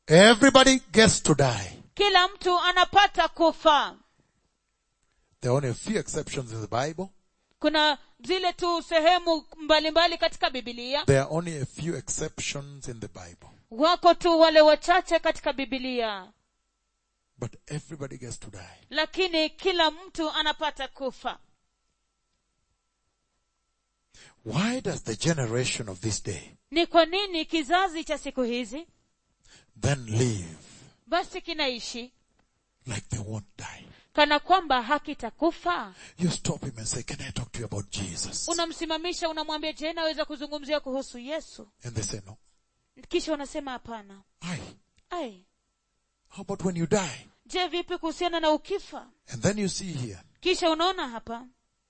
Everybody gets to die. kila mtu anapata kufa There are only a few exceptions in the Bible. kuna zile tu sehemu mbalimbali katika bibilia There are only a few exceptions in the Bible. wako tu wale wachache katika bibilia But everybody gets to die. lakini kila mtu anapata kufa Why does the generation of this day ni kwa nini kizazi cha siku hizi then live basi kinaishi like they won't die? kana kwamba hakitakufa You stop him and say, can I talk to you about Jesus? unamsimamisha unamwambia je naweza kuzungumzia kuhusu yesu And they say, no. kisha wanasema hapana Aye. ai How about when you die? je vipi kuhusiana na ukifa And then you see here. kisha unaona hapa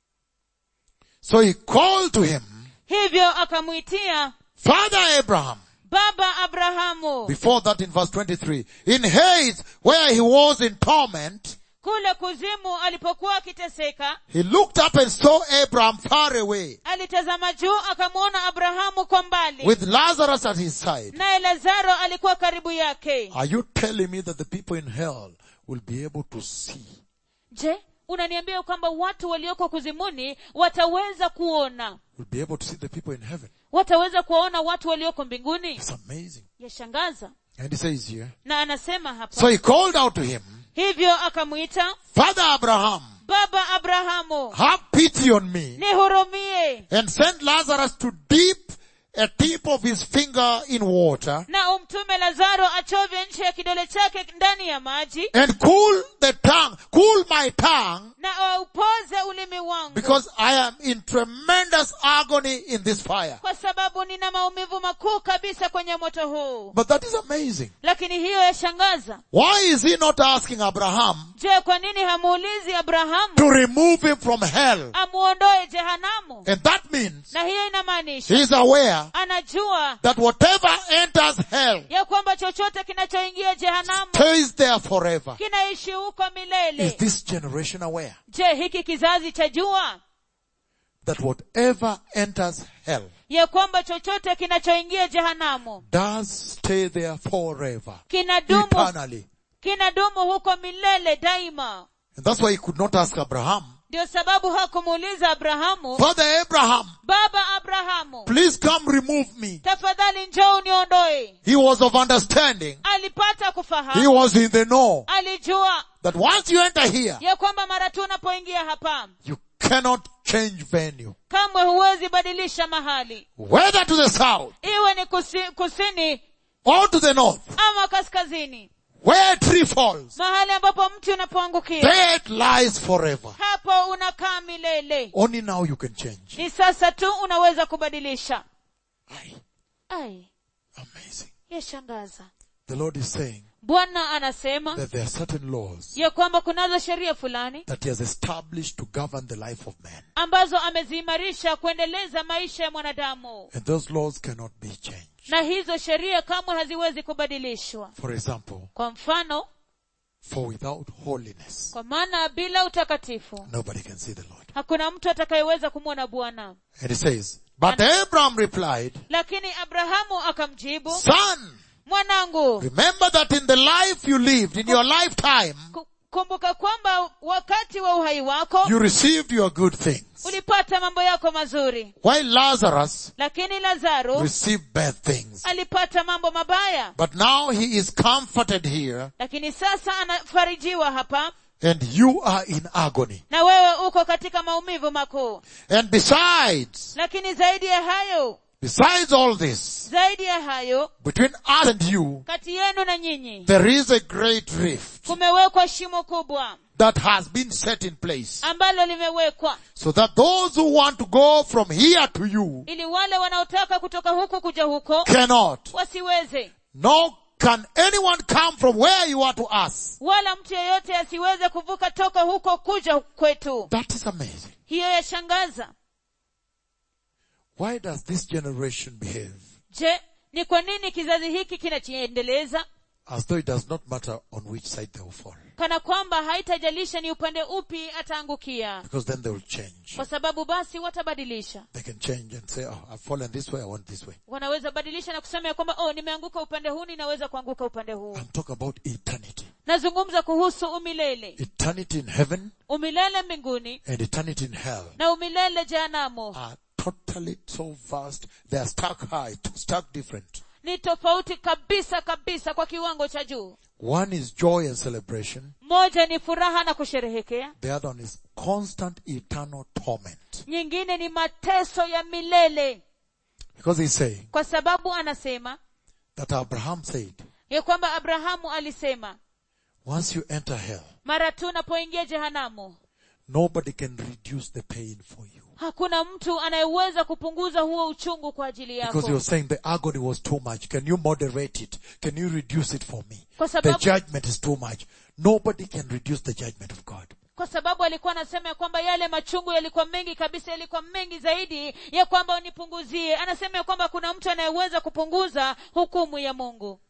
So he called to him, hivyo akamwitia Father Abraham. baba abrahamu Before that in verse 23. In Hades, where he was in torment, kule kuzimu alipokuwa akiteseka he looked up and saw Abraham far away alitazama juu akamwona abrahamu kwa mbali with Lazarus at his side. naye lazaro alikuwa karibu yake Are you telling me that the people in hell will be able to see? je unaniambia kwamba watu walioko kuzimuni wataweza kuona Will be able to see the people in heaven? wataweza kuwaona watu walioko mbinguni It's amazing. yashangaza And he says here, na anasema hapa so he called out to him, hivyo akamwita Father Abraham, baba abrahamu have pity on me nihurumie and send Lazarus to dip a tip of his finger in water na umtume lazaro achovye nchi ya kidole chake ndani ya maji and cool the tongue, cool my tongue na aupoze ulimi wangu because I am in tremendous agony in this fire. kwa sababu nina maumivu makuu kabisa kwenye moto huu But that is amazing. lakini hiyo yashangaza Why is he not asking Abraham je kwa nini hamuulizi abrahamu to remove him from hell? amuondoe jehanamu And that means na hiyo inamaanisha he is aware anajua that whatever enters hell ya kwamba chochote kinachoingia jehanamu stays there forever. kinaishi huko Is milele this generation aware je hiki kizazi cha jua that whatever enters hell ya kwamba chochote kinachoingia jehanamu does stay there forever, kinadumu eternally? kinadumu huko milele daima And that's why he could not ask Abraham, ndio sababu hakumuuliza abrahamu Father Abraham, baba abrahamu please come remove me. tafadhali njoo uniondoe He was of understanding. alipata He kufahamu was in the know alijua that once you enter here, ya kwamba mara tu unapoingia hapa you cannot change venue. kamwe huwezi badilisha mahali Whether to the south iwe ni kusi, kusini or to the north, ama kaskazini where a tree falls, mahali ambapo mti unapoangukia there it lies forever. hapo unakaa milele Only now you can change. ni sasa tu unaweza kubadilisha Aye. ai Amazing. yashangaza The Lord is saying bwana anasema that there are certain laws ya kwamba kunazo sheria fulani that He has established to govern the life of man. ambazo ameziimarisha kuendeleza maisha ya mwanadamu And those laws cannot be changed. na hizo sheria kamwe haziwezi kubadilishwa For example, kwa mfano for without holiness, kwa maana bila utakatifu nobody can see the Lord. hakuna mtu atakayeweza kumwona bwana And He says, but Abraham replied, lakini abrahamu akamjibu son, mwanangu remember that in the life you lived, in your lifetime, ku- kumbuka kwamba wakati wa uhai wako you received your good things. ulipata mambo yako mazuri While Lazarus lakini lazaro received bad things. alipata mambo mabaya But now he is comforted here lakini sasa anafarijiwa hapa and you are in agony. na wewe uko katika maumivu makuu And besides, lakini zaidi ya hayo besides all this, zaidi ya hayo between us and you, kati yenu na nyinyi there is a great rift kumewekwa shimo kubwa that has been set in place ambalo limewekwa so that those who want to go from here to you ili wale wanaotaka kutoka huku kuja huko cannot. wasiweze Nor can anyone come from where you are to us. wala mtu yeyote asiweze kuvuka toka huko kuja kwetu That is amazing. hiyo yashangaza Why does this generation behave je ni kwa nini kizazi hiki kinachiendeleza as though it does not matter on which side they will fall. kana kwamba haitajalisha ni upande upi ataangukia Because then they will change. kwa sababu basi watabadilisha They can change and say, oh, I've fallen this way, I want this way. wanaweza badilisha na kusema ya kwamba oh nimeanguka upande huu ninaweza kuanguka upande huu I'm talking about eternity. nazungumza kuhusu umilele Eternity in heaven umilele mbinguni and eternity in hell na umilele jehanamu are totally so vast. They are stark high, stark different. ni tofauti kabisa kabisa kwa kiwango cha juu One is joy and celebration. moja ni furaha na kusherehekea The other one is constant eternal torment. nyingine ni mateso ya milele Because he's saying kwa sababu anasema that Abraham said, ya kwamba abrahamu alisema once you enter hell, mara tu unapoingia jehanamu nobody can reduce the pain for you. hakuna mtu anayeweza kupunguza huo uchungu kwa ajili Because yako you're saying the agony was too much. Can you moderate it? Can you reduce it for me? Kwa The sababu- judgment is too much. Nobody can reduce the judgment of God. kwa sababu alikuwa anasema ya kwamba yale machungu yalikuwa mengi kabisa yalikuwa mengi zaidi ya kwamba unipunguzie anasema ya kwamba kuna mtu anayeweza kupunguza hukumu ya mungu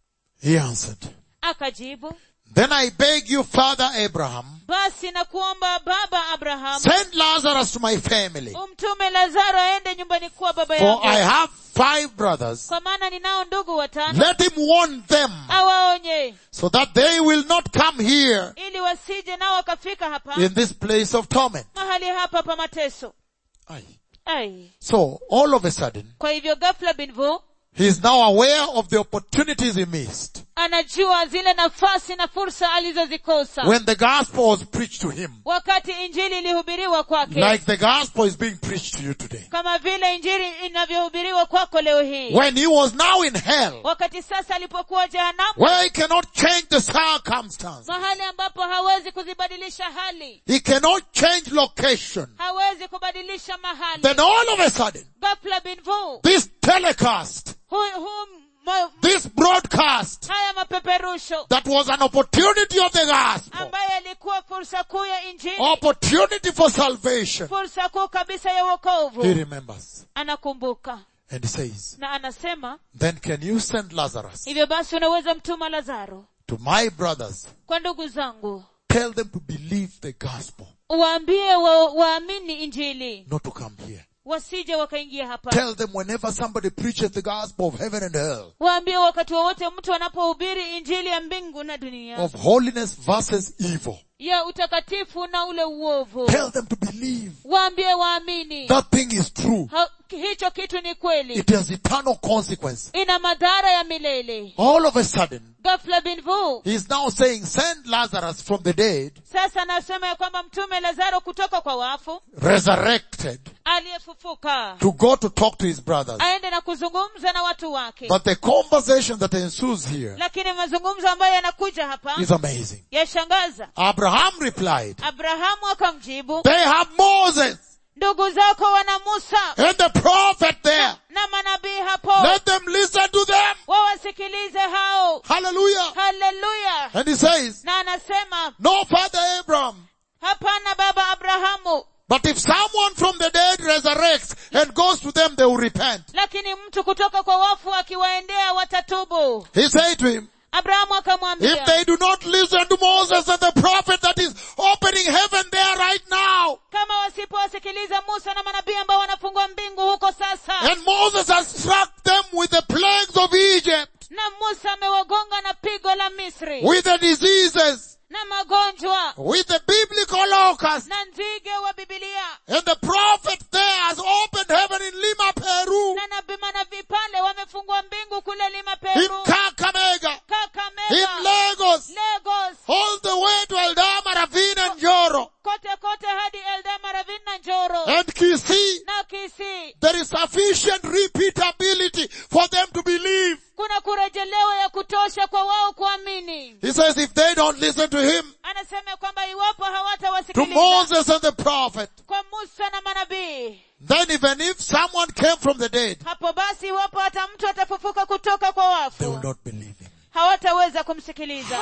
He answered, akajibu Then I beg you, Father Abraham, basi na kuomba baba abrahamu send Lazarus to my family. umtume lazaro aende nyumbani kuwa baba For I yangu have five brothers. kwa maana ninao ndugu watano Let him warn them awaonye so that they will not come here ili wasije nao wakafika hapa in this place of torment. mahali hapa pa mateso Aye. ai So all of a sudden, kwa hivyo ghafla binvu he is now aware of the opportunities he missed anajua zile nafasi na fursa alizozikosa when the gospel was preached to him. wakati injili ilihubiriwa kwake Like the gospel is being preached to you today. kama vile injili inavyohubiriwa kwako leo hii When he was now in hell, wakati sasa alipokuwa jehanamu where he cannot change the circumstance. mahali ambapo hawezi kuzibadilisha hali He cannot change location. hawezi kubadilisha mahali Then all of a sudden, ghafla binvu this telecast, hu, hu, ma, this broadcast, haya mapeperusho that was an opportunity of the gospel, ambayo yalikuwa fursa kuu ya injili opportunity for salvation. fursa kuu kabisa ya He wokovu remembers. anakumbuka And he says, na anasema then can you send Lazarus hivyo basi unaweza mtuma lazaro to my brothers? kwa ndugu zangu Tell them to believe the gospel, waambie wa, waamini injili not to come here. wasije wakaingia hapa Tell them whenever somebody preaches the gospel of heaven and hell, waambie wakati wowote mtu anapohubiri injili ya mbingu na dunia of holiness versus evil, ya utakatifu na ule uovu tell them to believe waambie waamini that thing is true. ha, hicho kitu ni kweli It has eternal consequence. ina madhara ya milele All of a sudden, ghafla binvu he's now saying, send Lazarus from the dead, sasa anasema ya kwamba mtume lazaro kutoka kwa wafu resurrected, aliyefufuka to go to talk to his brothers. aende na kuzungumza na watu wake But the conversation that ensues here lakini mazungumzo ambayo yanakuja hapa is amazing. yashangaza Abraham replied, abrahamu akamjibu they have Moses ndugu zako wana musa and the prophet there. na manabii hapo Let them listen to them. wawasikilize hao Hallelujah. haleluya And he says, na anasema no father Abraham. hapana baba abrahamu But if someone from the dead resurrects and goes to them, they will repent. lakini mtu kutoka kwa wafu akiwaendea watatubu He said to him, abrahamu if akamwambia they do not listen to Moses and the prophet that is opening heaven there right now, kama wasipowasikiliza musa na manabii ambao wanafungua mbingu huko sasa and Moses has struck them with the plagues of Egypt, na musa amewagonga na pigo la misri with the diseases, na magonjwa with the biblical locust, na nzige wa bibilia and the prophet there has opened heaven in Lima, Peru, na nabii manabii pale wamefungua mbingu kule lima in peru Kakamega, in kakamega Lagos, lagos all the way to Eldama, Ravine and Joro, kote kote hadi eldama ravin na njoro and Kisii. na kisi There is sufficient repeatability for them to believe. kuna kurejelewa ya kutosha kwa wao kuamini He says if they don't listen to him, anasema kwamba iwapo to hawatawasikiliza Moses and the prophet, kwa musa na manabii then even if someone came from the dead, hapo basi iwapo hata mtu atafufuka kutoka kwa they will wafu not believe him. hawataweza kumsikiliza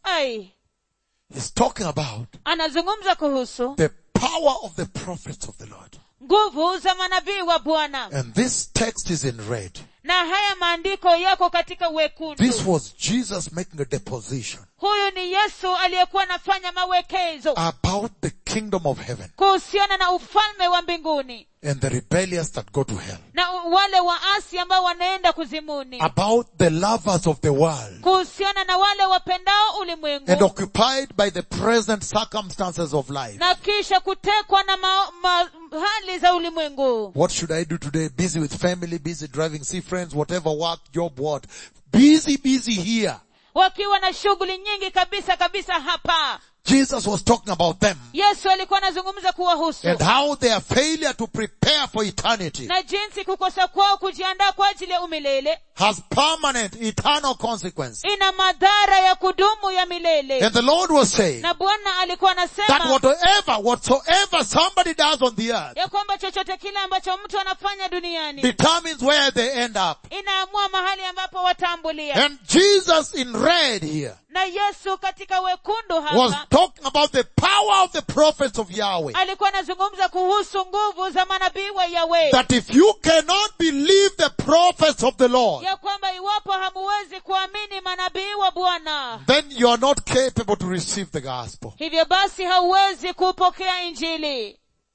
ai He's talking about anazungumza kuhusu the power of the prophets of the Lord. nguvu za manabii wa bwana And this text is in red. na haya maandiko yako katika wekundu This was Jesus making a deposition huyu ni yesu aliyekuwa anafanya mawekezo about the kingdom of heaven kuhusiana na ufalme wa mbinguni and the rebellious that go to hell. na wale waasi ambao wanaenda kuzimuni About the lovers of the world kuhusiana na wale wapendao and ulimwengu occupied by the present circumstances of life. na kisha kutekwa na ma, ma, hali za ulimwengu What should I do today? Busy with family, busy driving, see friends, whatever work, job, what. Busy, busy here. wakiwa na shughuli nyingi kabisa kabisa hapa Jesus was talking about them yesu alikuwa anazungumza kuwahusu and how their failure to prepare for eternity na jinsi kukosa kwao kujiandaa kwa ajili ya umilele has permanent, eternal consequence. ina madhara ya kudumu ya milele And the Lord was saying na bwana alikuwa that anasema whatever, whatsoever somebody does on the earth ya kwamba chochote kile ambacho mtu anafanya duniani determines where they end up. inaamua mahali ambapo wataambulia And Jesus in red here na yesu katika wekundu was hapa talking about the power of the prophets of Yahweh. alikuwa anazungumza kuhusu nguvu za manabii wa yawe That if you cannot believe the prophets of the Lord, ya kwamba iwapo hamuwezi kuamini manabii wa bwana then you are not capable to receive the gospel. hivyo basi hauwezi kupokea injili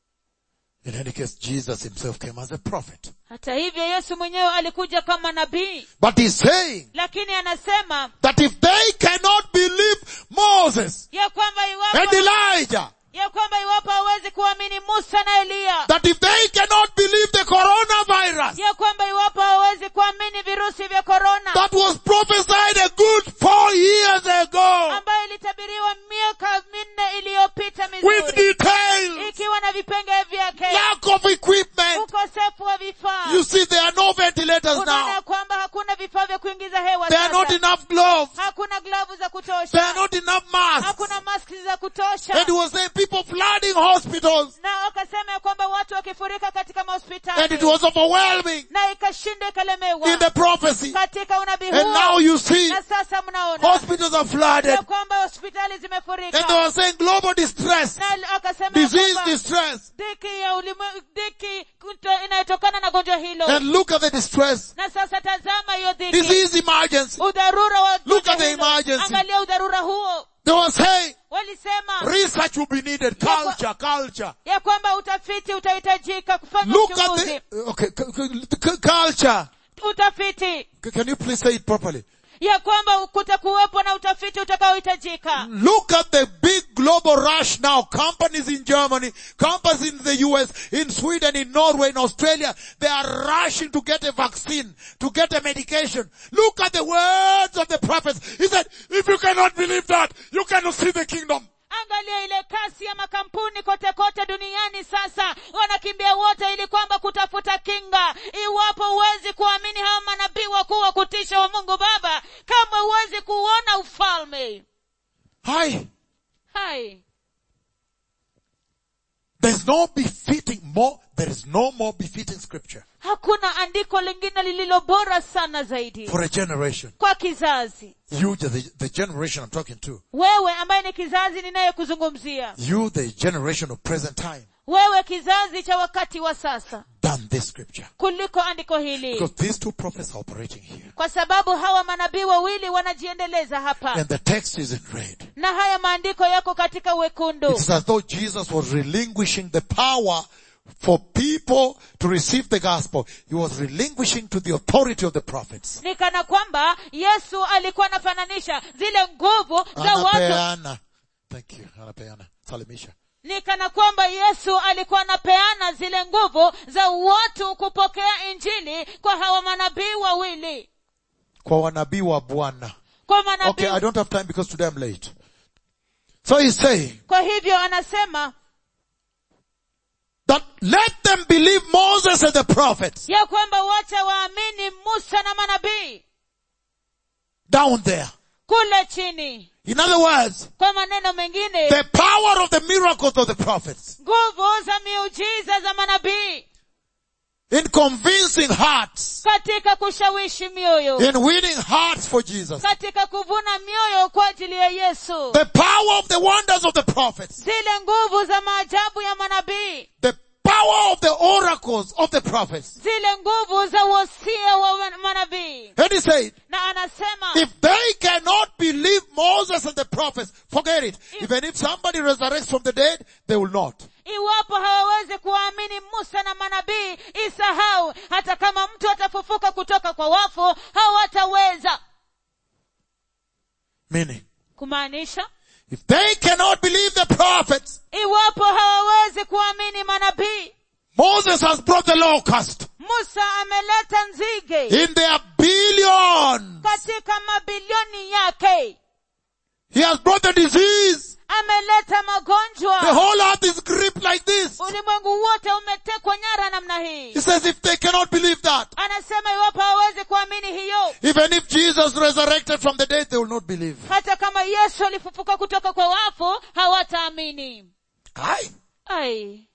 In any case, Jesus himself came as a prophet. hata hivyo yesu mwenyewe alikuja kama nabii But he's saying lakini anasema that if they cannot believe Moses ya kwamba and iwapo Elijah, ya kwamba iwapo hawezi kuamini musa na eliya that if they cannot believe the coronavirus ya kwamba iwapo hawezi kuamini virusi vya korona that was prophesied a good four years ago ambayo ilitabiriwa miaka minne iliyopita with mizuri details, ikiwa na vipengee vyake lack of equipment. ukosefu wa vifaa You see, there are no ventilators unaona now. kwamba hakuna vifaa vya kuingiza hewa There are not sasa. enough gloves. hakuna glavu za There are kutosha not enough masks. hakuna maski za kutosha And he was saying people flooding hospitals. na wakasema ya kwamba watu wakifurika katika And it mahospitali was overwhelming na ikashinda ikalemewa in the prophecy. katika unabii And now huo you see na sasa mnaona hospitals are flooded. ya kwamba hospitali And they zimefurika were saying global distress, na wakasema ya disease kwamba distress. dhiki ya ulimwengu dhiki kuto- inayotokana na gonjwa hilo And look at the distress. na sasa tazama hiyo dhiki Disease emergency. udharura wa Look gonjwa at the hilo. emergency. angalia udharura huo They were saying walisema research will be needed, culture, culture. ya kwamba utafiti utahitajika kufanya Look at uchunguzi the, okay, cu- cu- cu- culture. utafiti C- Can you please say it properly? ya kwamba kutakuwepo na utafiti utakaohitajika Look at the big global rush now. Companies in Germany, companies in the US, in Sweden, in Norway, in Australia, they are rushing to get a vaccine, to get a medication. Look at the words of the prophets. He said, if you cannot believe that, you cannot see the kingdom. angalia ile kasi ya makampuni kote kote duniani sasa wanakimbia wote ili kwamba kutafuta kinga iwapo huwezi kuamini hawa manabii wakuu wa kutisha wa mungu baba kama huwezi kuona ufalme Hi. hai There's no befitting more, there is no more befitting scripture hakuna andiko lingine lililo bora sana zaidi for a generation. kwa kizazi You, the, the generation I'm talking to. wewe ambaye ni kizazi ninayekuzungumzia You, the generation of present time, wewe kizazi cha wakati wa sasa than this scripture. kuliko andiko hili Because these two prophets are operating here. kwa sababu hawa manabii wawili wanajiendeleza hapa And the text is in red. na haya maandiko yako katika wekundu It's as though Jesus was relinquishing the power for people to receive the gospel. He was relinquishing to the authority of the prophets. ni kana kwamba yesu alikuwa anafananisha zile nguvu za watu Anapeana. Thank you. Anapeana. Salimisha. ni kana kwamba yesu alikuwa anapeana zile nguvu za watu kupokea injili kwa hawa manabii wawili Kwa wanabii wa Bwana. kwa manabii Okay, I don't have time because today I'm late. So he's saying kwa hivyo anasema that let them believe Moses and the prophets ya kwamba wacha waamini musa na manabii down there. kule chini In other words, kwa maneno mengine the power of the miracles of the prophets nguvu za miujiza za manabii in convincing hearts, katika kushawishi mioyo in winning hearts for Jesus. katika kuvuna mioyo kwa ajili ya yesu The power of the wonders of the prophets. zile nguvu za maajabu ya manabii The power of the oracles of the prophets. zile nguvu za wosia wa wan- manabii And he said, na anasema if they cannot believe Moses and the prophets, forget it. Even if somebody resurrects from the dead, they will not. iwapo hawawezi kuwaamini musa na manabii isahau hata kama mtu atafufuka kutoka kwa wafu hawataweza Meaning, kumaanisha if they cannot believe the prophets, iwapo hawawezi kuamini manabii Moses has brought the locust musa ameleta nzige in their billions. katika mabilioni yake He has brought the disease. ameleta The magonjwa whole earth is gripped like this. ulimwengu wote umetekwa nyara namna hii He says if they cannot believe that, anasema iwapo hawawezi kuamini hiyo even if Jesus resurrected from the dead, they will not believe. hata kama yesu alifufuka kutoka kwa wafu hawataamini Aye. ai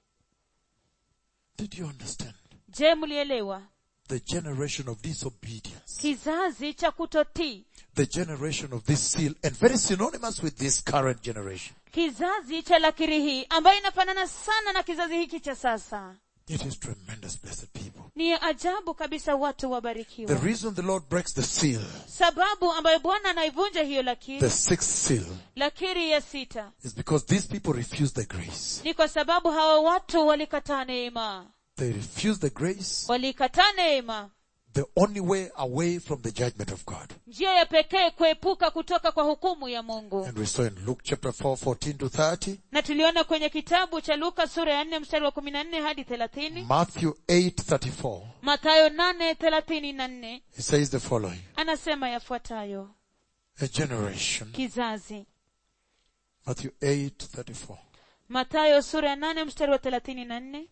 Did you understand? je mlielewa The generation of disobedience. kizazi cha kutotii The generation of this seal and very synonymous with this current generation. kizazi cha lakiri hii ambayo inafanana sana na kizazi hiki cha sasa It is tremendous, blessed people. ni ajabu kabisa watu The wabarikiwa reason the Lord breaks the seal, sababu ambayo bwana anaivunja hiyo lakiri the sixth seal, lakiri ya sita is because these people refuse the grace. ni kwa sababu hawa watu walikataa neema They refuse the grace, walikataa neema the only way away from the judgment of God. njia ya pekee kuepuka kutoka kwa hukumu ya mungu And we saw in Luke chapter 4, 14 to 30, na tuliona kwenye kitabu cha luka sura ya nne mstari wa kumi na nne hadi thelathini Matthew 8, 34, mathayo nane thelathini na nne he says the following. anasema yafuatayo A generation, kizazi Matthew 8, 34, mathayo sura ya nane mstari wa thelathini na nne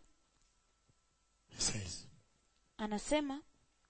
he says, anasema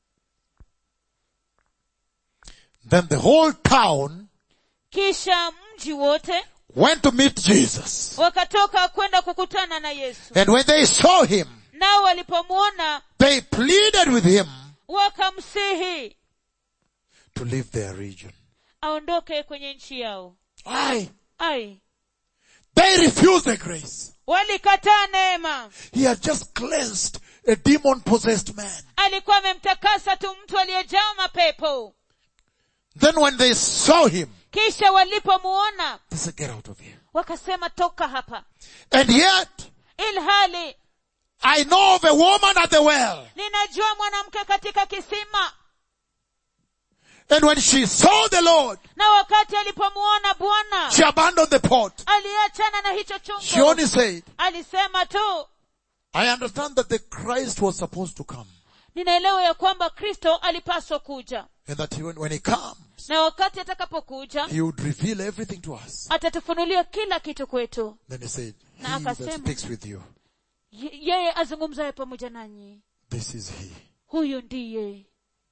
Then the whole town kisha mji wote went to meet Jesus. wakatoka kwenda kukutana na yesu And when they saw him, nao walipomwona they pleaded with him wakamsihi to leave their region. aondoke kwenye nchi yao Aye. ai They refused the grace. walikataa neema He had just cleansed a demon possessed man. alikuwa amemtakasa tu mtu aliyejaa mapepo Then when they saw him, kisha walipomuona they said, get out of here. wakasema toka hapa And yet, ilhali I know of a woman at the well. ninajua mwanamke katika kisima And when she saw the Lord, na wakati alipomuona bwana she abandoned the pot. aliachana na hicho She chungu only said, alisema tu I understand that the Christ was supposed to come. ninaelewa ya kwamba kristo alipaswa kuja And that he, when, when he comes, na wakati atakapokuja he would reveal everything to us. atatufunulia kila kitu kwetu Then he said, he Na that akasema. speaks with you, Ye- yeye azungumzaye pamoja nanyi this is he. huyu ndiye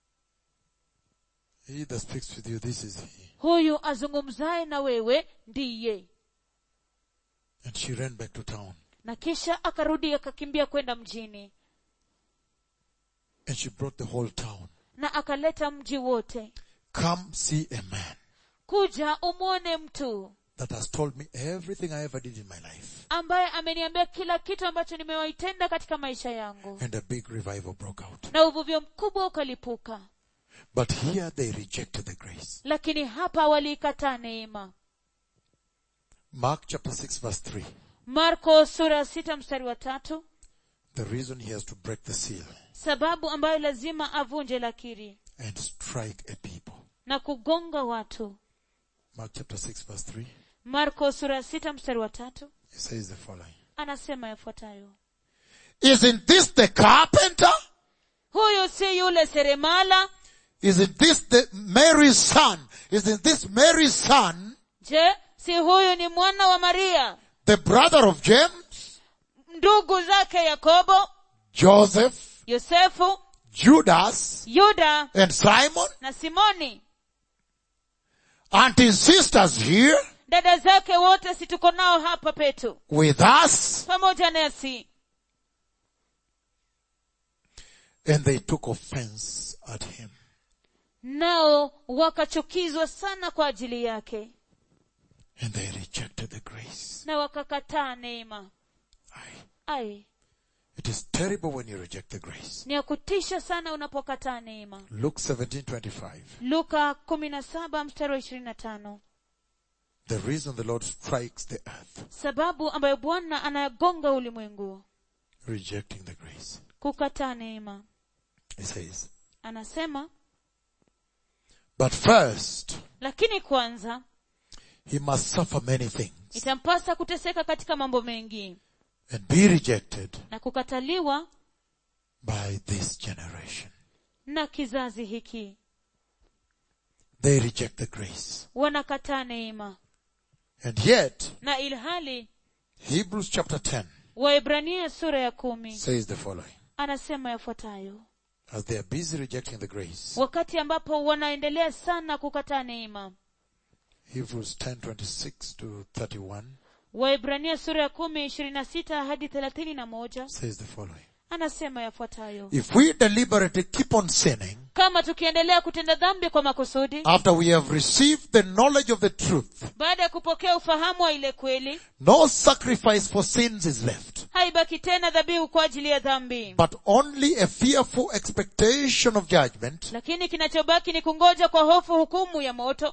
He that speaks with you, this is he. huyu azungumzaye na wewe ndiye And she ran back to town. na kisha akarudi akakimbia kwenda mjini And she brought the whole town. na akaleta mji wote Come see a man kuja umwone mtu that has told me everything I ever did in my life. ambaye ameniambia kila kitu ambacho nimewaitenda katika maisha yangu And a big revival broke out. na uvuvio mkubwa ukalipuka But here they rejected the grace. lakini hapa waliikataa neema Mark chapter 6 verse 3. marko sura ya sita mstari wa tatu The reason he has to break the seal sababu ambayo lazima avunje lakiri and strike a people. na kugonga watu Mark chapter 6 verse 3. marko sura ya sita mstari wa tatu He says the following. anasema yafuatayo Isn't this the carpenter? huyu si yule seremala Isn't this the Mary's son? Isn't this Mary's son, je si huyu ni mwana wa maria the brother of James, ndugu zake yakobo Joseph, yosefu Judas, yuda and Simon? na simoni Aren't his sisters here dada zake wote si tuko nao hapa petu with us? pamoja nasi And they took offense at him. nao wakachukizwa sana kwa ajili yake And they rejected the grace. na wakakataa neema Aye. ai It is terrible when you reject the grace. ni ya kutisha sana unapokataa neema Luke 17:25. luka kumi na saba mstari wa ishirini na tano The reason the Lord strikes the earth, sababu ambayo bwana anayagonga ulimwengu rejecting the grace. kukataa neema He says, anasema but first, lakini kwanza he must suffer many things itampasa kuteseka katika mambo mengi and be rejected na kukataliwa by this generation. na kizazi hiki They reject the grace. wanakataa neema And yet, na ilhali Hebrews chapter 10 waibrania sura ya kumi says the following. anasema yafuatayo As they are busy rejecting the grace, wakati ambapo wanaendelea sana kukataa neema Hebrews 10:26 to 31 waibrania sura ya kumi ishirini na sita hadi thelathini na moja says the following. anasema yafuatayo If we deliberately keep on sinning kama tukiendelea kutenda dhambi kwa makusudi after we have received the knowledge of the truth, baada ya kupokea ufahamu wa ile kweli no sacrifice for sins is left, haibaki tena dhabihu kwa ajili ya dhambi but only a fearful expectation of judgment, lakini kinachobaki ni kungoja kwa hofu hukumu ya moto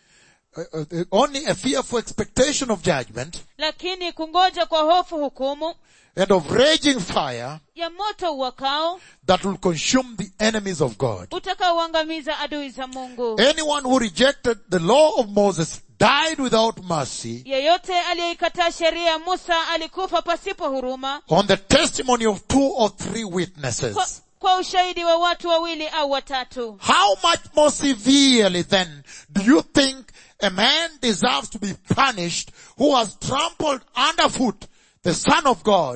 uh, uh, only a fearful expectation of judgment lakini kungoja kwa hofu hukumu and of raging fire ya moto uwakao that will consume the enemies of God. utakaoangamiza adui za mungu Anyone who rejected the law of Moses died without mercy yeyote aliyeikataa sheria ya musa alikufa pasipo huruma on the testimony of two or three kwa, witnesses. kwa ushahidi wa watu wawili au watatu How much more severely then do you think a man deserves to be punished who has trampled underfoot the Son of God,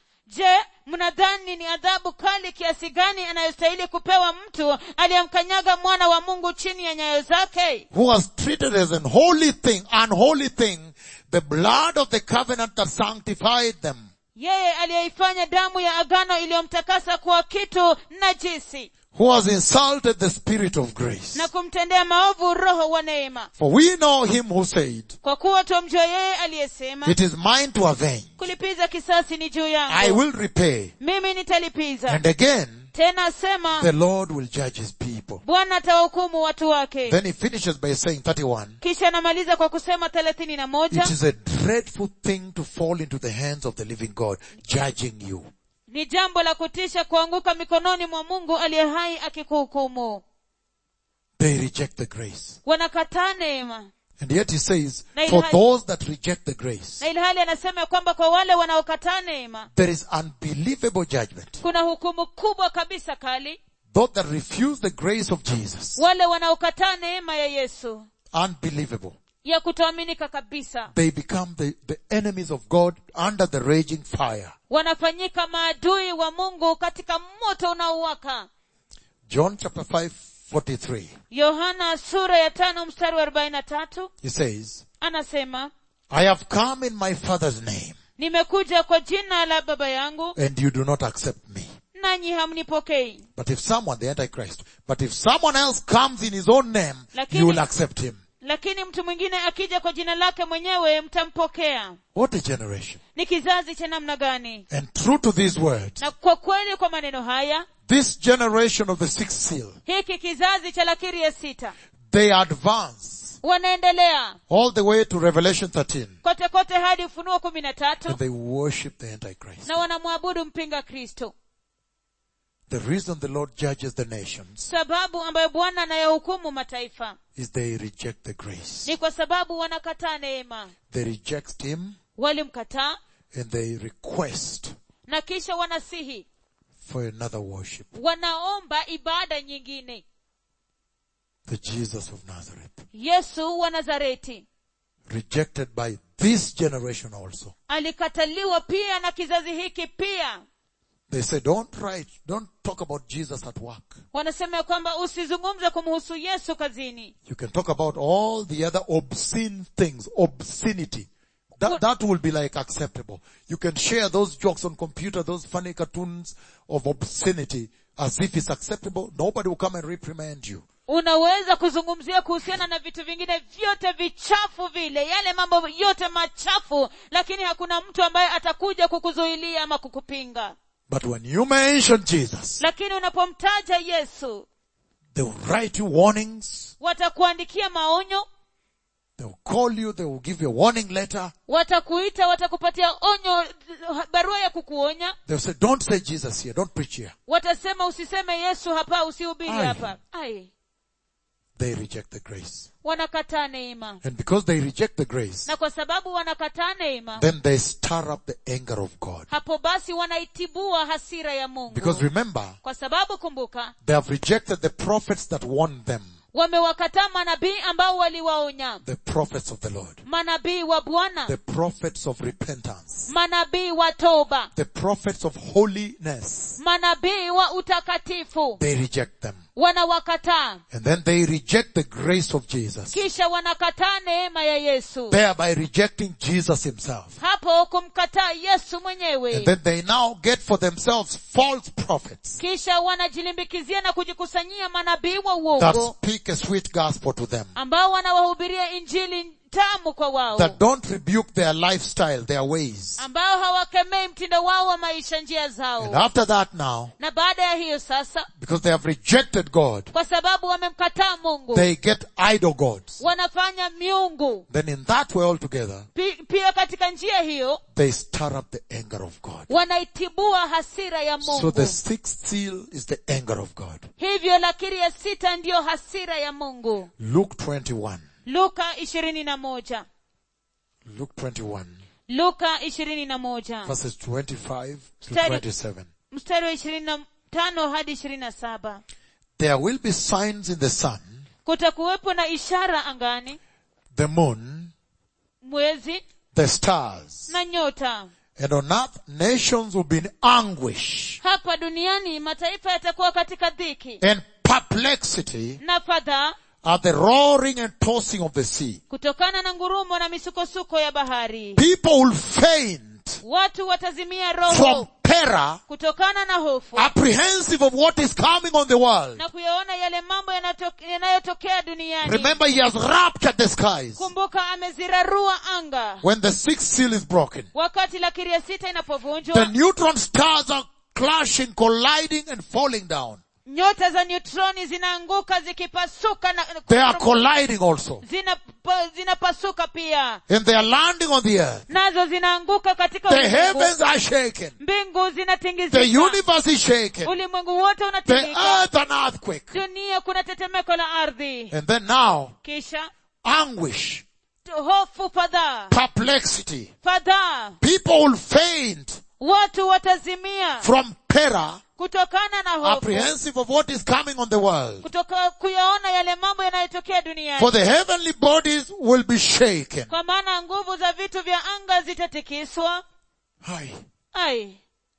je mnadhani ni adhabu kali kiasi gani anayostahili kupewa mtu aliyemkanyaga mwana wa mungu chini ya nyayo zake who has treated as an holy thing, unholy thing, the blood of the covenant that sanctified them, yeye aliyeifanya damu ya agano iliyomtakasa kuwa kitu najisi who has insulted the Spirit of grace. na kumtendea maovu roho wa neema For we know him who said, kwa kuwa twamjua yeye aliyesema it is mine to avenge. kulipiza kisasi ni juu I yangu will repay. mimi nitalipiza And again, tena asema the Lord will judge his people. bwana atawahukumu watu wake Then he finishes by saying 31, kisha anamaliza kwa kusema thelathini na moja It is a dreadful thing to fall into the hands of the living God, judging you. ni jambo la kutisha kuanguka mikononi mwa mungu aliye hai akikuhukumu They reject the grace. wanakataa neema And yet he says, Na for ilhali- those that reject the grace, na ilhali anasema ya kwamba kwa wale wanaokataa neema there is unbelievable judgment. kuna hukumu kubwa kabisa kali Those that refuse the grace of Jesus, wale wanaokataa neema ya yesu unbelievable. ya kutoaminika kabisa They become the, the enemies of God under the raging fire. wanafanyika maadui wa mungu katika moto unaowaka John chapter 5, 43. yohana sura ya tano mstari wa arobaini na tatu He says, anasema I have come in my father's name nimekuja kwa jina la baba yangu and you do not accept me. nanyi hamnipokei But if someone, the Antichrist, but if someone else comes in his own name, Lakini- you will accept him. lakini mtu mwingine akija kwa jina lake mwenyewe mtampokea What a generation. ni kizazi cha namna gani And true to these words, na kwa kweli kwa maneno haya this generation of the sixth seal, hiki kizazi cha lakiri ya sita they advance wanaendelea all the way to Revelation 13 kote kote hadi ufunuo kumi na tatu and they worship the Antichrist. na wanamwabudu mpinga kristo The reason the Lord judges the nations sababu ambayo bwana anayahukumu mataifa is they reject the grace. ni kwa sababu wanakataa neema They reject Him walimkataa and they request na kisha wanasihi for another worship. wanaomba ibada nyingine The Jesus of Nazareth. yesu wa nazareti Rejected by this generation also. alikataliwa pia na kizazi hiki pia They say, don't write, don't talk about Jesus at work. wanasema ya kwamba usizungumze kumhusu yesu kazini You can talk about all the other obscene things, obscenity. That, that will be like acceptable. You can share those jokes on computer, those funny cartoons of obscenity as if it's acceptable. Nobody will come and reprimand you. unaweza kuzungumzia kuhusiana na vitu vingine vyote vichafu vile yale mambo yote machafu lakini hakuna mtu ambaye atakuja kukuzuilia ama kukupinga But when you mention Jesus, lakini unapomtaja yesu they will write you warnings. watakuandikia maonyo They will call you. They will give you a warning letter. watakuita watakupatia onyo barua ya kukuonya They'll say, don't say Jesus here. Don't preach here. watasema usiseme yesu hapa usihubiri Ai. hapa ai They reject the grace. wanakataa neema And because they reject the grace, na kwa sababu wanakataa neema then they stir up the anger of God. hapo basi wanaitibua hasira ya mungu Because remember, kwa sababu kumbuka they have rejected the prophets that warned them. wamewakataa manabii ambao waliwaonya The prophets of the Lord. manabii wa bwana The prophets of repentance. manabii wa toba The prophets of holiness. manabii wa utakatifu They reject them. wanawakataa And then they reject the grace of Jesus. kisha wanakataa neema ya yesu Thereby rejecting Jesus himself. hapo kumkataa yesu And mwenyewe then they now get for themselves false prophets kisha wanajilimbikizia na kujikusanyia manabii wa that uongo speak a sweet gospel to them. ambao wanawahubiria injili tamu kwa wao That don't rebuke their lifestyle, their ways. ambao hawakemei mtindo wao wa maisha njia And zao after that now, na baada ya hiyo sasa because they have rejected God, kwa sababu wamemkataa mungu they get idol gods. wanafanya miungu Then in that way altogether, Pi- pia katika njia hiyo they stir up the anger of God. wanaitibua hasira ya So mungu the sixth seal is the anger of God. hivyo lakiri ya sita ndiyo hasira ya mungu Luke 21. luka ishirini na moja Luke 21, luka ishirini na moja verses 25 to Study. 27. mstari wa ishirini na tano hadi ishirini na saba There will be signs in the sun, kutakuwepo na ishara angani the moon, mwezi the stars, na nyota and on earth nations will be in anguish hapa duniani mataifa yatakuwa katika dhiki and perplexity na fadhaa at the roaring and tossing of the sea. kutokana na ngurumo na misukosuko ya bahari People will faint watu watazimia from roho terror, kutokana na hofu apprehensive of what is coming on the world. na kuyaona yale mambo yanato- yanayotokea duniani Remember, he has raptured the skies kumbuka amezirarua anga when the sixth seal is broken. wakati lakiri ya sita The inapovunjwa neutron stars are clashing, colliding, and falling down. nyota za neutroni zinaanguka zikipasuka na They are colliding also. zinapa- zinapasuka pia And they are landing on the earth. nazo zinaanguka katika The ulimwengu. heavens are shaken. mbingu The zinatingizika universe is shaken. ulimwengu wote The unatingika earth an earthquake. dunia kuna tetemeko la ardhi And then now, kisha anguish, hofu fadhaa perplexity. fadhaa People will faint watu watazimia from terror, kutokana na hofu apprehensive of what is coming on the world. kutoka kuyaona yale mambo yanayotokea duniani For the heavenly bodies will be shaken. kwa maana nguvu za vitu vya anga zitatikiswa Aye. ai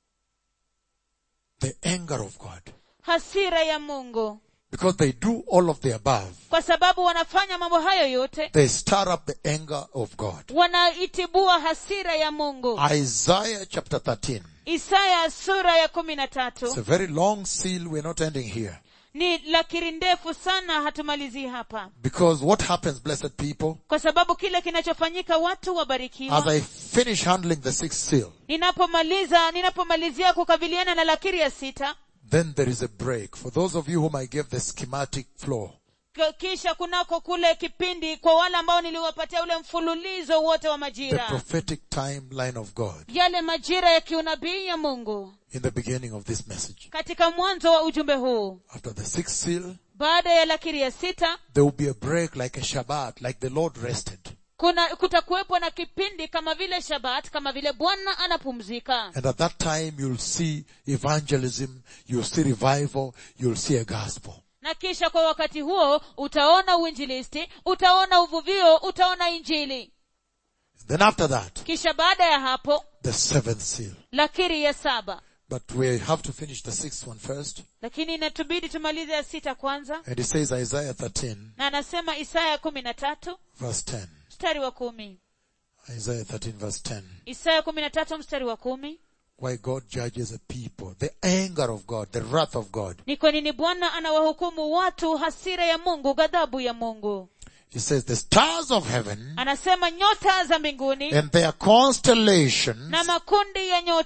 The anger of God. hasira ya mungu Because they do all of the above. kwa sababu wanafanya mambo hayo yote They stir up the anger of God. wanaitibua hasira ya mungu Isaiah chapter 13. isaya sura ya kumi na It's tatu a very long seal. We're not ending here. ni lakiri ndefu sana hatumalizii hapa Because what happens, blessed people, kwa sababu kile kinachofanyika watu as wabarikiwa I finish handling the sixth seal, ninapomaliza ninapomalizia kukabiliana na lakiri ya sita then there is a break. For those of you whom I gave the schematic flow, k- kisha kunako kule kipindi kwa wale ambao niliwapatia ule mfululizo wote wa the majira prophetic timeline of God yale majira ya kiunabii ya mungu in the beginning of this message. katika mwanzo wa ujumbe huu After the sixth seal, baada ya lakiri ya sita there will be a break like a Shabbat, like the Lord rested. kuna kutakuwepo na kipindi kama vile shabat kama vile bwana anapumzika And at that time you'll see evangelism, you'll see revival, you'll see a gospel. na kisha kwa wakati huo utaona uinjilisti utaona uvuvio utaona injili Then after that, kisha baada ya hapo the seventh seal. lakiri ya saba But we have to finish the sixth one first. lakini inatubidi tumalize ya sita kwanza And it says Isaiah 13 na anasema isaya kumi na tatu verse 10. mstari wa kumi Isaiah 13 verse 10. isaya kumi na tatu mstari wa kumi Why God judges a people. The anger of God, the wrath of God. ni kwa nini bwana anawahukumu watu hasira ya mungu ghadhabu ya mungu He says the stars of heaven anasema nyota za mbinguni and their constellations na makundi ya nyota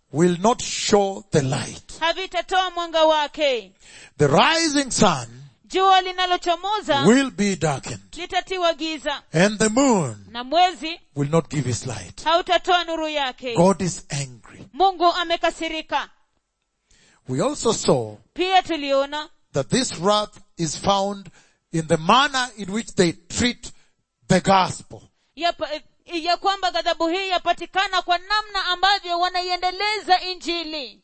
will not show the light. havitatoa mwanga wake The rising sun jua linalochomoza will be darkened litatiwa giza and the moon na mwezi will not give its light. hautatoa nuru yake God is angry. mungu amekasirika We also saw pia tuliona that this wrath is found in the manner in which they treat the gospel. ya, pa- ya kwamba ghadhabu hii yapatikana kwa namna ambavyo wanaiendeleza injili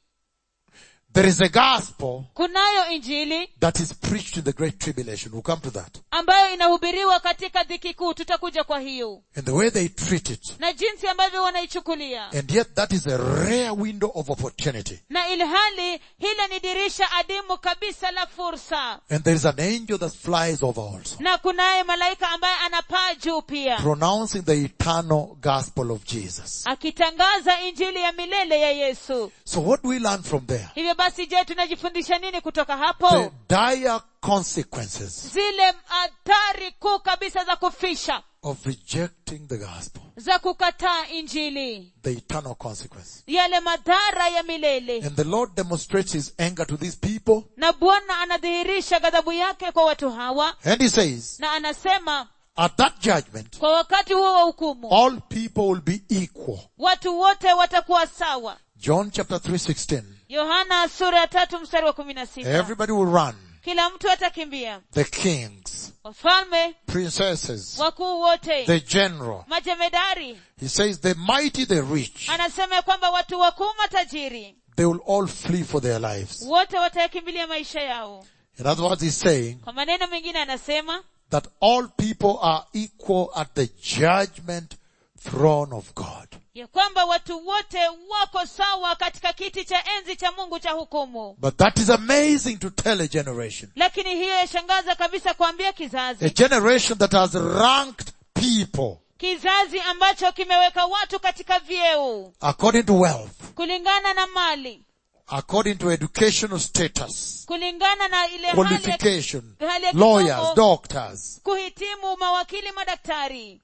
There is a gospel kunayo injili that is preached in the great tribulation. We'll come to that. ambayo inahubiriwa katika dhiki kuu tutakuja kwa hiyo And the way they treat it. na jinsi ambavyo wanaichukulia And yet that is a rare window of opportunity. na ilhali hile ni dirisha adimu kabisa la fursa And there is an angel that flies over also. na kunaye malaika ambaye anapaa juu pia Pronouncing the eternal gospel of Jesus. akitangaza injili ya milele ya yesu So what do we learn from there? hivyo basi je tunajifundisha nini kutoka The hapo dire consequences zile athari kuu kabisa za kufisha of rejecting the gospel. za kukataa injili The eternal consequence. yale madhara ya milele And the Lord demonstrates his anger to these people. na bwana anadhihirisha ghadhabu yake kwa watu hawa And he says, na anasema at that judgment, kwa wakati huo wa hukumu all people will be equal. watu wote watakuwa sawa John chapter 3, 16. yohana sura ya tatu mstari wa kumi na sita Everybody will run. kila mtu atakimbia The kings, wafalme princesses, wakuu wote the general. majemedari He says the mighty, the rich, anasema ya kwamba watu wakuu matajiri they will all flee for their lives. wote watayakimbilia maisha yao In other words, he's saying kwa maneno mengine anasema that all people are equal at the judgment throne of God. ya kwamba watu wote wako sawa katika kiti cha enzi cha mungu cha hukumu But that is amazing to tell a generation. lakini hiyo yashangaza kabisa kuambia A kizazi generation that has ranked people kizazi ambacho kimeweka watu katika vyeo according to wealth, kulingana na mali according to educational status, kulingana na ile hali ya, qualification, hali ya lawyers, kisomo, doctors, kuhitimu mawakili madaktari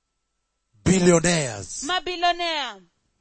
billionaires, mabilionea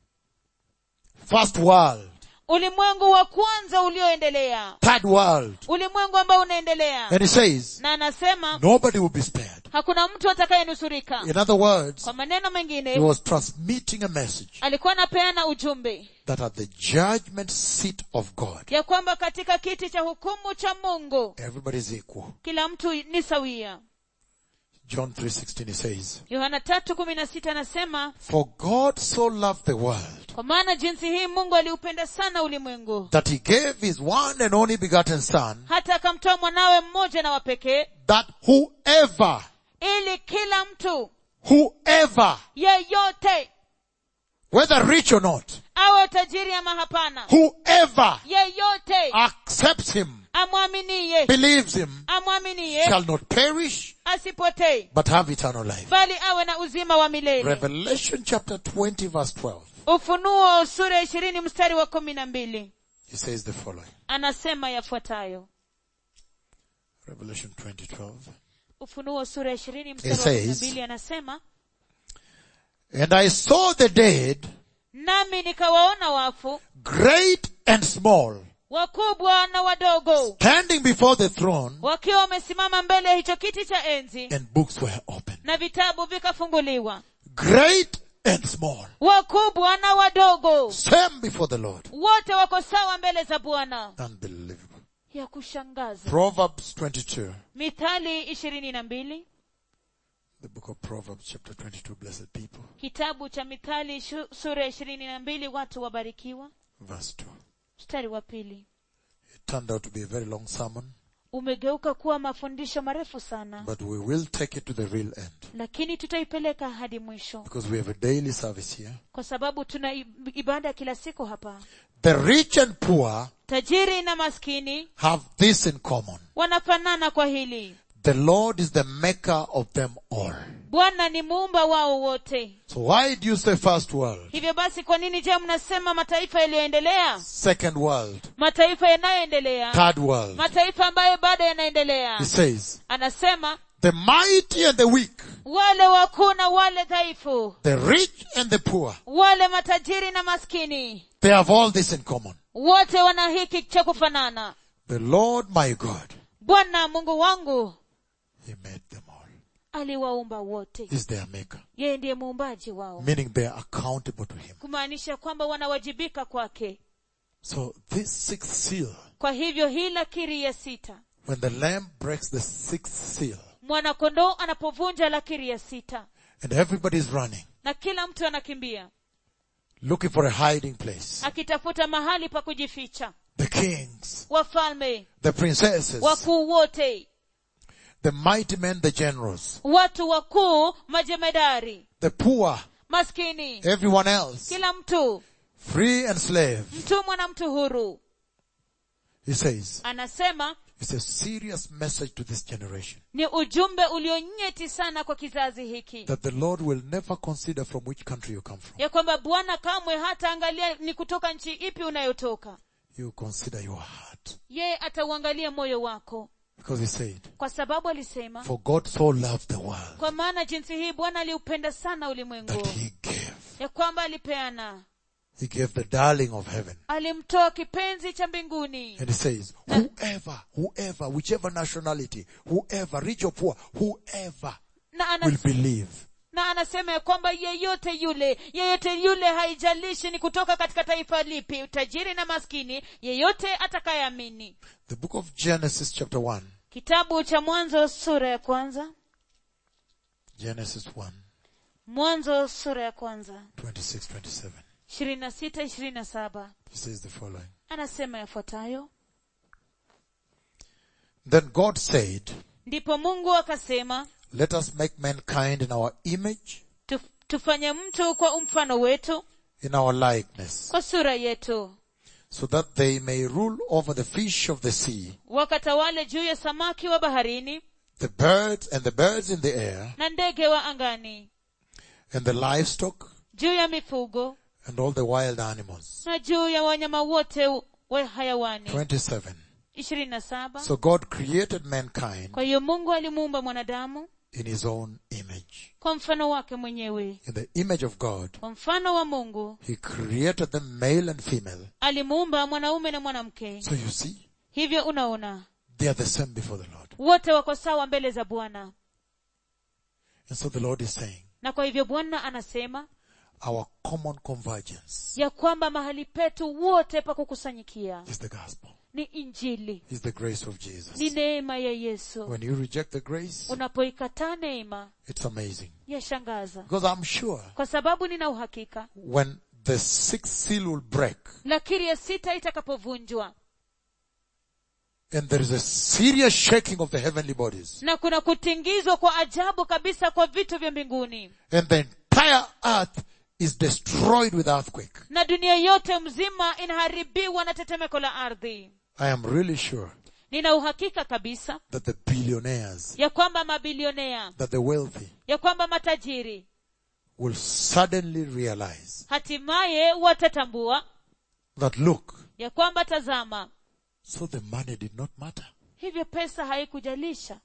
first world, ulimwengu wa kwanza ulioendelea third world. ulimwengu ambao unaendelea And he says, na anasema nobody will be spared. hakuna mtu atakayenusurika In other words, kwa maneno he mengine was transmitting a message alikuwa anapeana ujumbe that at the judgment seat of God, ya kwamba katika kiti cha hukumu cha mungu everybody is equal. kila mtu ni sawia John 3.16 he says, yohana tatu kumi na sita anasema For God so loved the world kwa maana jinsi hii mungu aliupenda sana ulimwengu that he gave his one and only begotten son hata akamtoa mwanawe mmoja na wapekee that whoever, ili kila mtu whoever, yeyote whether rich or not, awe tajiri ama hapana whoever yeyote accepts him, amwaminie believes him, amwaminie shall not perish, asipotee but have eternal life. bali awe na uzima wa milele Revelation chapter 20 verse 12. ufunuo sura ya ishirini mstari wa kumi na mbili He says the following. anasema yafuatayo Revelation 20, 12. ufunuo sura ya ishirini It mstari wa kumi na says- mbili anasema And I saw the dead, nami nikawaona wafu great and small, wakubwa na wadogo standing before the throne, wakiwa wamesimama mbele ya hicho kiti cha enzi and books were opened. na vitabu vikafunguliwa Great and small, wakubwa na wadogo same before the Lord. wote wako sawa mbele za bwana Unbelievable. ya kushangaza Proverbs 22. mithali ishirini na mbili The book of Proverbs chapter 22, blessed people. kitabu cha mithali shu- sura ya ishirini na mbili watu wabarikiwa Verse 2. mstari wa pili It turned out to be a very long sermon, umegeuka kuwa mafundisho marefu sana but we will take it to the real end. lakini tutaipeleka hadi mwisho Because we have a daily service here. kwa sababu tuna i- ibada kila siku hapa The rich and poor tajiri na maskini have this in common. wanafanana kwa hili The Lord is the maker of them all. bwana ni muumba wao wote So why do you say first world? hivyo basi kwa nini je mnasema mataifa yaliyoendelea Second world? mataifa yanayoendelea Third world? mataifa ambayo bado yanaendelea He says, anasema the mighty and the weak wale wakuu na wale dhaifu the rich and the poor, wale matajiri na maskini they have all this in common. wote wana hiki cha kufanana The Lord my God, bwana mungu wangu He made them all. aliwaumba wote He's their maker. yeye ndiye muumbaji wao Meaning they are accountable to Him. kumaanisha kwamba wanawajibika kwake So this sixth seal, kwa hivyo hii lakiri ya sita when the lamb breaks the sixth seal, mwanakondoo anapovunja lakiri ya sita and everybody's running, na kila mtu anakimbia looking for a hiding place. akitafuta mahali pa kujificha The kings, wafalme the princesses, wakuu wote the mighty men, the generals, watu wakuu majemedari the poor, maskini everyone else, kila mtu free and slave. mtumwa na mtu huru He says, anasema it's a serious message to this generation ni ujumbe ulionyeti sana kwa kizazi hiki that the Lord will never consider from which country you come from. ya kwamba bwana kamwe hata angalia ni kutoka nchi ipi unayotoka He will consider your heart. yeye atauangalia moyo wako Because he said, kwa sababu alisema for God so loved the world kwa maana jinsi hii bwana aliupenda sana that ulimwengu he gave. ya kwamba alipeana He gave the darling of heaven. alimtoa kipenzi cha mbinguni And he says, whoever, whoever, whichever nationality, whoever, rich or poor, whoever na, will anas, believe na anasema ya kwamba yeyote yule yeyote yule haijalishi ni kutoka katika taifa lipi tajiri na maskini yeyote atakayeamini The book of Genesis chapter 1. kitabu cha mwanzo sura ya kwanza Genesis 1, mwanzo sura ya kwanza 26, 27. ishirini na sita ishirini na saba He says the following. anasema yafuatayo Then God said, ndipo mungu akasema let us make mankind in our image, "Tuf- tufanye mtu kwa mfano wetu in our likeness, kwa sura yetu so that they may rule over the fish of the sea, wakatawale juu ya samaki wa baharini the birds and the birds in the air, na ndege wa angani and the livestock, juu ya mifugo and all the wild animals. na juu ya wanyama wote wa hayawani 27. ishirini na saba So God created mankind kwa hiyo mungu alimuumba mwanadamu in his own image. kwa mfano wake mwenyewe In the image of God, kwa mfano wa mungu he created them male and female. alimuumba mwanaume na mwanamke So you see, hivyo unaona they are the same before the Lord. wote wako sawa mbele za bwana And so the Lord is saying, na kwa hivyo bwana anasema our common convergence ya kwamba mahali petu wote pa kukusanyikia is the gospel, ni injili is the grace of Jesus. ni neema ya yesu When you reject the grace, unapoikataa neema it's amazing. yashangaza Because I'm sure kwa sababu nina uhakika when the sixth seal will break lakiri ya sita itakapovunjwa and there is a serious shaking of the heavenly bodies na kuna kutingizwa kwa ajabu kabisa kwa vitu vya mbinguni and the entire earth is destroyed with earthquake, na dunia yote mzima inaharibiwa na tetemeko la ardhi I am really sure nina uhakika kabisa that the billionaires, ya kwamba mabilionea that the wealthy ya kwamba matajiri will suddenly realize hatimaye watatambua that look, ya kwamba tazama so the money did not matter. hivyo pesa haikujalisha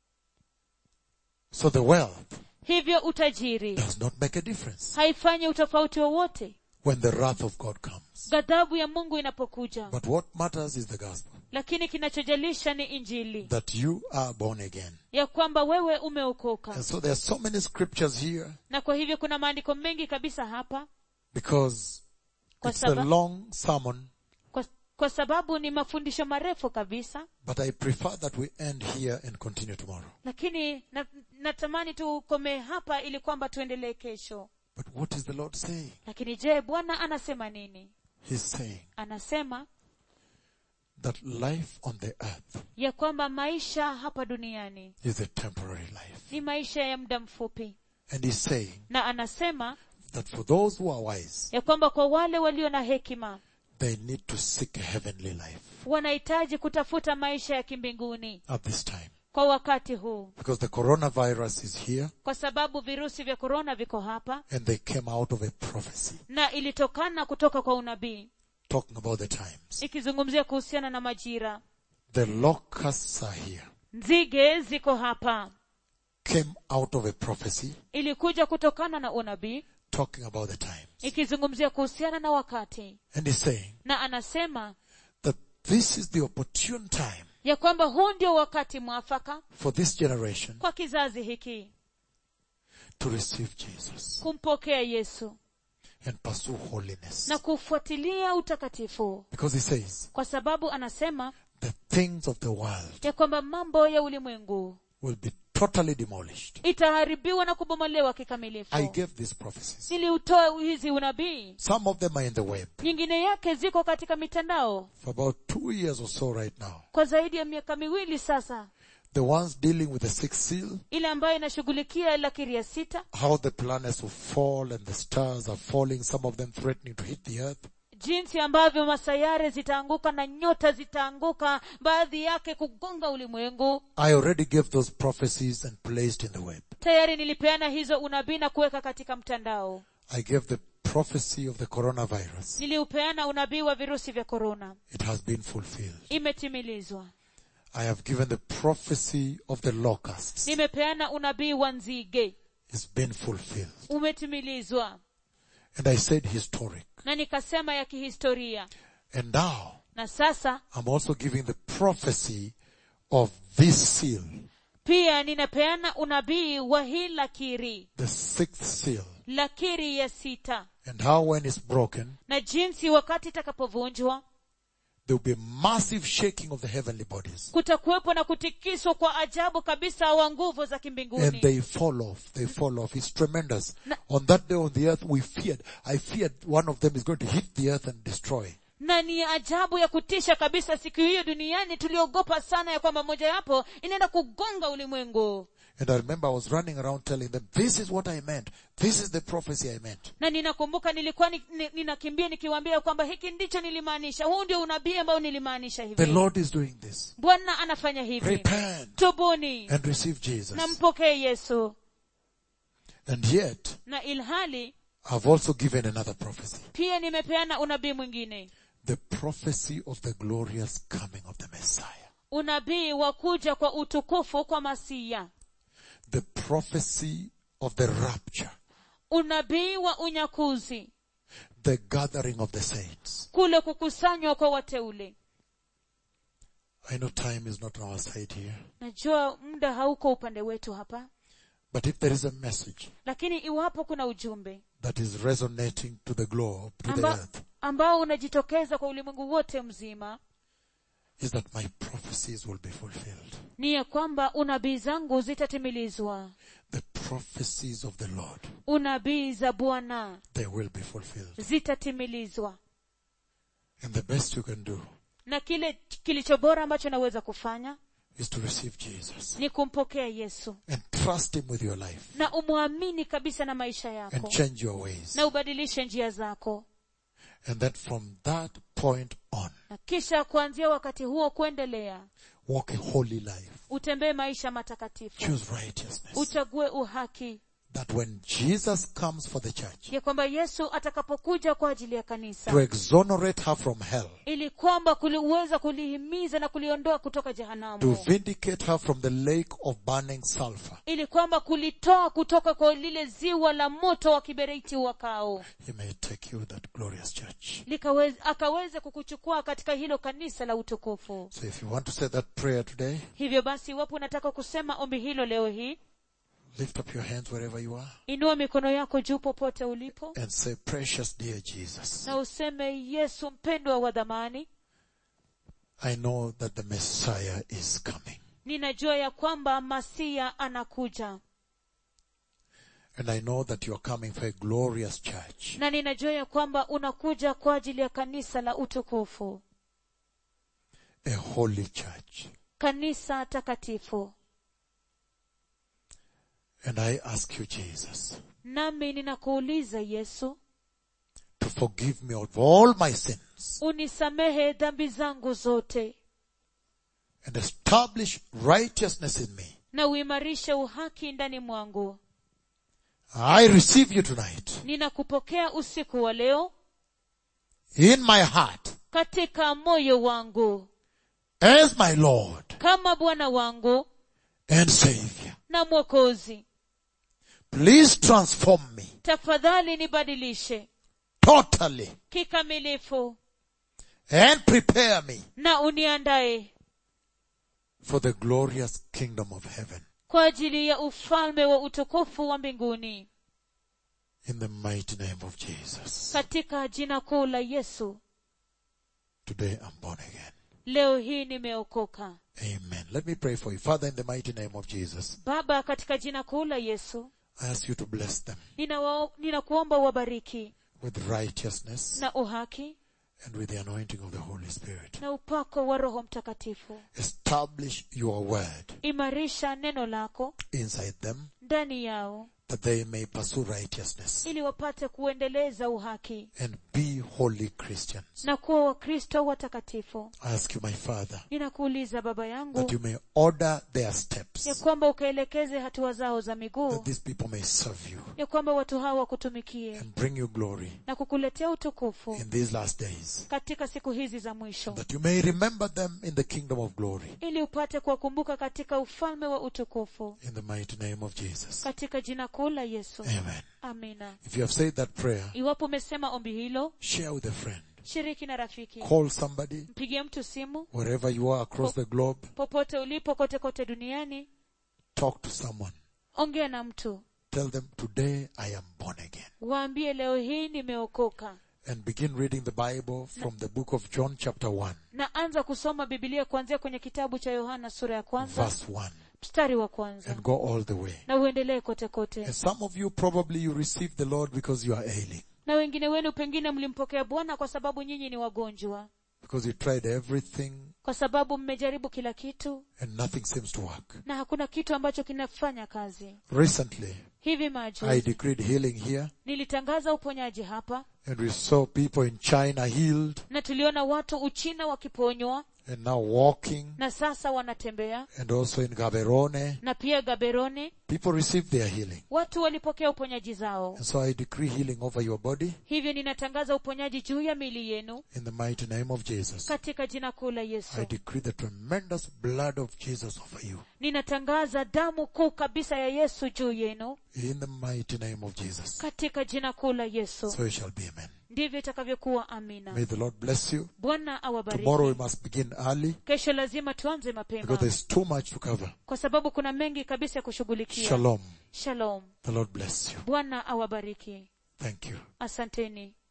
So the wealth hivyo utajiri does not make a difference haifanyi utofauti wowote when the wrath of God comes. ghadhabu ya mungu inapokuja But what matters is the gospel. lakini kinachojalisha ni injili That you are born again. ya kwamba wewe umeokoka And so there are so many scriptures here na kwa hivyo kuna maandiko mengi kabisa hapa because Kwa it's a saba- long sermon, kwa, kwa sababu ni mafundisho marefu kabisa but I prefer that we end here and continue tomorrow. lakini na, natamani tukomee hapa ili kwamba tuendelee kesho But what is the Lord saying? lakini je bwana anasema nini He's saying anasema that life on the earth ya kwamba maisha hapa duniani is a temporary life. ni maisha ya muda mfupi And he's saying na anasema that for those who are wise, ya kwamba kwa wale walio na hekima they need to seek a heavenly life wanahitaji kutafuta maisha ya kimbinguni at this time. kwa wakati huu Because the coronavirus is here kwa sababu virusi vya korona viko hapa and they came out of a prophecy na ilitokana kutoka kwa unabii talking about the times. ikizungumzia kuhusiana na majira The locusts are here. nzige ziko hapa came out of a prophecy ilikuja kutokana na unabii talking about the times. ikizungumzia kuhusiana na wakati And he's saying na anasema that this is the opportune time ya kwamba huu ndio wakati mwafaka for this generation kwa kizazi hiki to receive Jesus kumpokea yesu and pursue holiness. na kufuatilia utakatifu Because he says kwa sababu anasema the things of the world ya kwamba mambo ya ulimwengu will be totally demolished. itaharibiwa na kubomolewa I kikamilifu gave these prophecies. niliutoa hizi unabii Some of them are in the web nyingine yake ziko katika mitandao for about two years or so right now. kwa zaidi ya miaka miwili sasa The ones dealing with the sixth seal, ile ambayo inashughulikia lakiri ya sita how the planets will fall and the stars are falling, some of them threatening to hit the earth. jinsi ambavyo masayare zitaanguka na nyota zitaanguka baadhi yake kugonga ulimwengu I already gave those prophecies and placed in the web. tayari nilipeana hizo unabii na kuweka katika mtandao I gave the prophecy of the coronavirus. niliupeana unabii wa virusi vya korona It has been fulfilled. imetimilizwa I have given the prophecy of the locusts. nimepeana unabii wa nzige It's been fulfilled. umetimilizwa And I said historic. na nikasema ya kihistoria And now na sasa I'm also giving the prophecy of this seal, pia ninapeana unabii wa hii lakiri the sixth seal, lakiri ya sita and how when it's broken, na jinsi wakati itakapovunjwa there will be massive shaking of the heavenly bodies. kutakuwepo na kutikiswa kwa ajabu kabisa wa nguvu za And kimbinguni they fall off. They fall off. It's tremendous. Na- On that day on the earth, we feared. I feared one of them is going to hit the earth and destroy. na ni ajabu ya kutisha kabisa siku hiyo duniani tuliogopa sana ya kwamba mojawapo inaenda kugonga ulimwengu And I remember I was running around telling them, this is what I meant. This is the prophecy I meant. na ninakumbuka nilikuwa ni, ni, ninakimbia nikiwaambia kwamba hiki ndicho nilimaanisha huu ndio unabii ambao nilimaanisha The hivi Lord is doing this. bwana anafanya hivi Repent tubuni and receive Jesus. na mpokee yesu And yet, na ilhali I've also given another prophecy. pia nimepeana unabii mwingine The prophecy of the glorious coming of the Messiah. unabii wa kuja kwa utukufu kwa masia The prophecy of the rapture. unabii wa unyakuzi The gathering of the saints. kule kukusanywa kwa wateule I know time is not on our side here. najua muda hauko upande wetu hapa But if there is a message lakini iwapo kuna ujumbe that is resonating to the globe, to the amba, earth, ambao unajitokeza kwa ulimwengu wote mzima is that my prophecies will be fulfilled. ni ya kwamba unabii zangu zitatimilizwa The prophecies of the Lord, unabii za bwana they will be fulfilled. zitatimilizwa And the best you can do na kile kilicho bora ambacho naweza kufanya is to receive Jesus ni kumpokea yesu and trust Him with your life na umwamini kabisa na maisha and yako change your ways. na ubadilishe njia zako And that from that point on, na kisha kuanzia wakati huo kuendelea walk a holy life. utembee maisha matakatifu Choose righteousness. uchague uhaki That when Jesus comes for the church, ya kwamba yesu atakapokuja kwa ajili ya to kanisa exonerate her from hell, ili kwamba kuliweza kulihimiza na kuliondoa kutoka to jehanamu vindicate her from the lake of burning sulfur, ili kwamba kulitoa kutoka kwa lile ziwa la moto wa kiberiti wakao He may take you that glorious church. likaweze akaweze kukuchukua katika hilo kanisa la utukufu So if you want to say that prayer today, hivyo basi iwapo unataka kusema ombi hilo leo hii lift up your hands wherever you are inua mikono yako juu popote ulipo and say, precious dear Jesus, na useme yesu mpendwa wa dhamani I know that the Messiah is coming. ninajua ya kwamba masia anakuja And I know that you are coming for a glorious church. na ninajua ya kwamba unakuja kwa ajili ya kanisa la utukufu A holy church. kanisa takatifu And I ask you, Jesus, nami ninakuuliza yesu to forgive me of all my sins unisamehe dhambi zangu zote and establish righteousness in me. na uimarishe uhaki ndani mwangu I receive you tonight ninakupokea usiku wa leo in my heart katika moyo wangu as my Lord kama bwana wangu and Savior. na na mwokozi Please transform me tafadhali nibadilishe totally kikamilifu and prepare me na uniandaye for the glorious kingdom of heaven. kwa ajili ya ufalme wa utukufu wa mbinguni In the mighty name of Jesus. katika jina kuu la yesu Today I'm born again. leo hii nimeokoka Amen. Let me pray for you. Father, in the mighty name of Jesus, baba katika jina kuu la yesu I ask you to bless them ninawa- ninakuomba uwabariki with righteousness na uhaki and with the anointing of the Holy Spirit. na upako wa roho mtakatifu Establish your word imarisha neno lako inside them ndani yao that they may pursue righteousness ili wapate kuendeleza uhaki and be holy Christians. na kuwa wakristo watakatifu I ask you, my Father, ninakuuliza baba that yangu you may order their ya steps, kwamba ukaelekeze hatua zao za miguu that these people may serve you ya kwamba watu hawa wakutumikie and bring you glory na kukuletea utukufu in these last days, katika siku hizi za mwisho that you may remember them in the kingdom of glory. ili upate kuwakumbuka katika ufalme wa utukufu In the mighty name of Jesus. katika jina kuu la yesu Amen. amina If you have said that prayer, iwapo umesema ombi hilo share with a friend. shiriki na rafiki Call somebody, mpigie mtu simu wherever you are across the globe. popote ulipo kote kote duniani Talk to someone. ongea na mtu Tell them, today I am born again. waambie leo hii nimeokoka And begin reading the Bible from the book of John chapter 1, na anza kusoma bibilia kuanzia kwenye kitabu cha yohana sura ya kwanza verse 1, mstari wa kwanza and go all the way. na uendelee kote kote And some of you probably you received the Lord because you are ailing, na wengine wenu pengine mlimpokea bwana kwa sababu nyinyi ni wagonjwa because you tried everything kwa sababu mmejaribu kila kitu and nothing seems to work. na hakuna kitu ambacho kinafanya kazi Recently, hivi I majuzi decreed healing here, nilitangaza uponyaji hapa and we saw people in China healed na tuliona watu uchina wakiponywa and now walking, na sasa wanatembea and also in Gaberone, na pia gaberoni people received their healing. watu walipokea uponyaji zao And so I decree healing over your body hivyo ninatangaza uponyaji juu ya miili yenu in the mighty name of Jesus. katika jina kuu la yesu I decree the tremendous blood of Jesus over you ninatangaza damu kuu kabisa ya yesu juu yenu in the mighty name of Jesus. katika jina kuu la yesu So it shall be, amen. ndivyo itakavyokuwa amina May the Lord bless you. bwana awabariki Tomorrow we must begin early kesho lazima tuanze mapema because there's too much to cover. kwa sababu kuna mengi kabisa ya kushughulikia Shalom. shalom The Lord bless you. bwana awabariki Thank you. asanteni